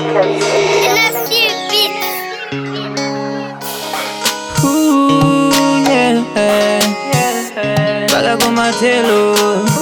Records. Ooh, yeah. Mpaka kumatelo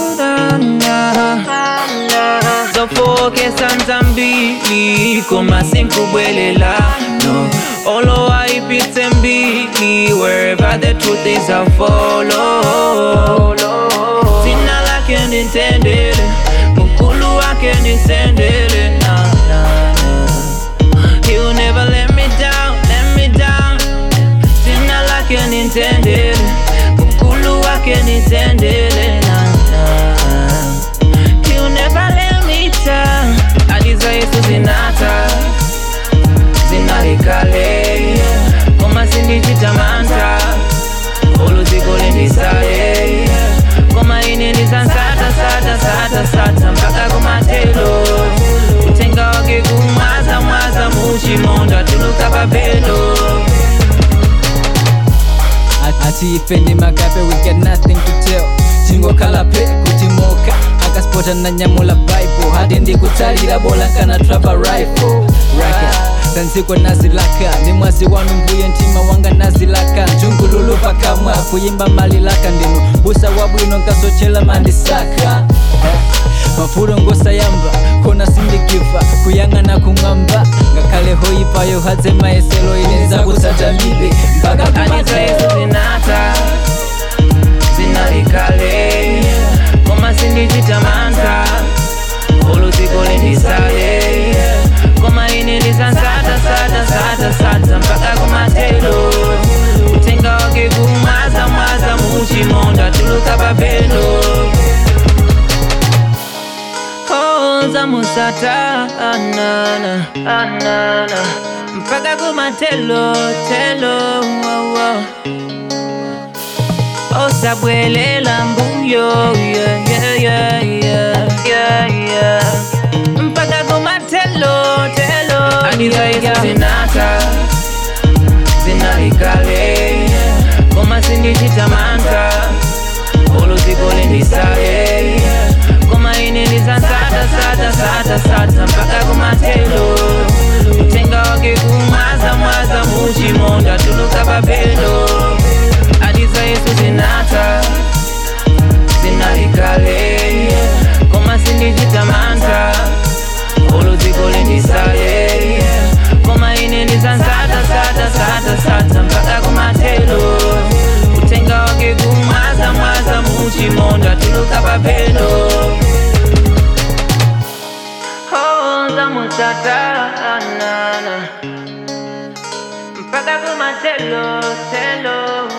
zofokesa nzambili koma sinkubwelela no olo aipitse mbili wherever the truth is I follow sina lake nitendele mukulu wake nisendele na, na, na. He'll never let me down, let me down Sina lake nitendele Mkulu wake nitendele na, na. He'll never let me down Hadi za Yesu zinata Zinalikale Koma sindichitamanta Oluziko lindisale Koma ine ndisansata sata sata sata Mpaka kumatelo Utenga wake kumwaza mwaza Muchimonda tuluka papelo ati ife ndi makape we got nothing to tell chingokhala pe kutimoka akaspota na nyamula bible hadi ndikutsalira bola kana trapa rifle racket sanziko nazilaka ndi mwazi wanu mbuye mtima wanga nazilaka njungululu pakamwa kuyimba malilaka ndinu busa wabwino nkasochela mandisaka mafulo ngosayamba kona sindikiva kuyang'ana kumwamba ngakhale hoyipayo hadze mayeselo inenza kutsatamibe mpaka Hadi za kumatelo Yesu zinata Zinalikale Koma sindichitamanta Oluziko lindisale Koma ine ndisansata sata sata sata Mpaka kumatelo Utenga wake kumwaza mwaza Muchimonda tuluka papelo Hoza musata anana anana mpaka kumatelo telo wow, wow. osabwelela mbuyo yeah, yeah, yeah, yeah, yeah, yeah. mpaka kumatelo telo hadi za Yesu zinata zinalikale koma sindichitamanta oluziko lindisale koma ine ndisansata sata sata sata mpaka kumatelo utenga wake kumwaza mwaza muchimonda tuluka papelo hadi za Yesu zinata zinalikale koma sindichitamanta oluziko lindisale koma ine ndisansata sata sata sata mpaka kumatelo utenga wake kumwaza mwaza muchimonda tuluka papelo Hoza musata anana mpaka kumatelo telo